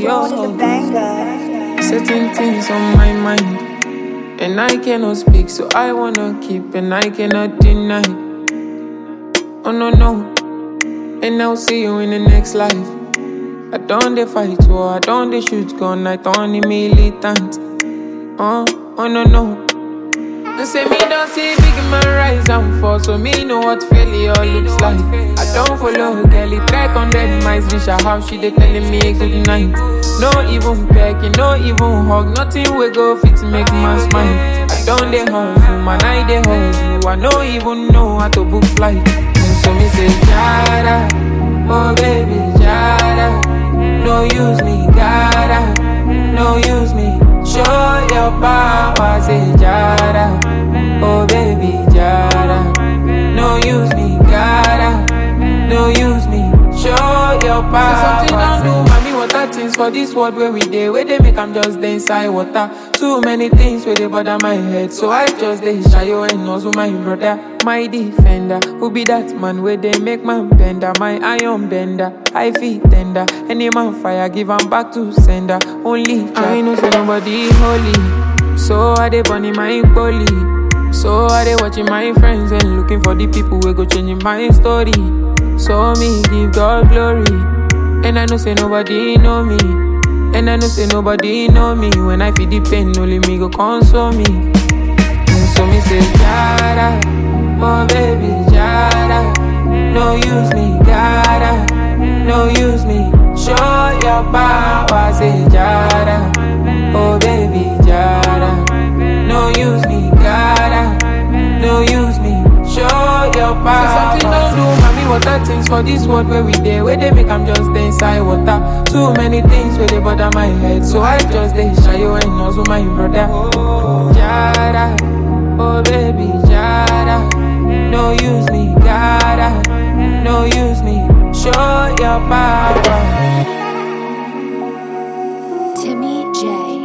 yo. Certain things on my mind, and I cannot speak, so I wanna keep, and I cannot deny. Oh no no, and I'll see you in the next life. I don't dey fight war, I don't dey shoot gun, I don't dey militant. Oh, oh no no. They say me don't see big man rise and fall, so me know what failure looks like. I don't follow girl, it track on dead mice, reach her house, she dey telling me good night. No even pecking, no even hug, nothing we go fit make man smile. I don't dey hustle, man, I dey hustle. I no even know how to book flight. And so me say, Jada, oh baby, Jada, no use me, gotta, no use me. Show your power, say Jada, oh baby, Jada, no use me, gotta, no use me. Show your power. Say something don't do, mommy. Water things for this world where we dey, where they make I'm just dey inside water. Too many things where they bother my head, so I just dey shy you and also my brother, my defender. Who be that man where they make man bender, my iron bender, I feel tender. Any man fire, give 'em back to sender. Only I know say nobody holy, so I dey burning my bully. So I dey watching my friends and looking for the people who go changing my story. So me give God glory. And I know say nobody know me. And I know say nobody know me. When I feel the pain, only me go console me. And so me say, Jada, oh baby, Jada. No use me, gotta, no use me. Show your power, say Jada, oh baby, Jada. No use me, gotta, no use me. Show your power. Say something don't do, mommy. Water things for this world where we dey, where they make I'm just dey inside water. Too many things where they bother my head, so I just dey shy you and also my brother. Jada, oh baby, Jada. No use me, gotta, no use me. Show your power. Timmy J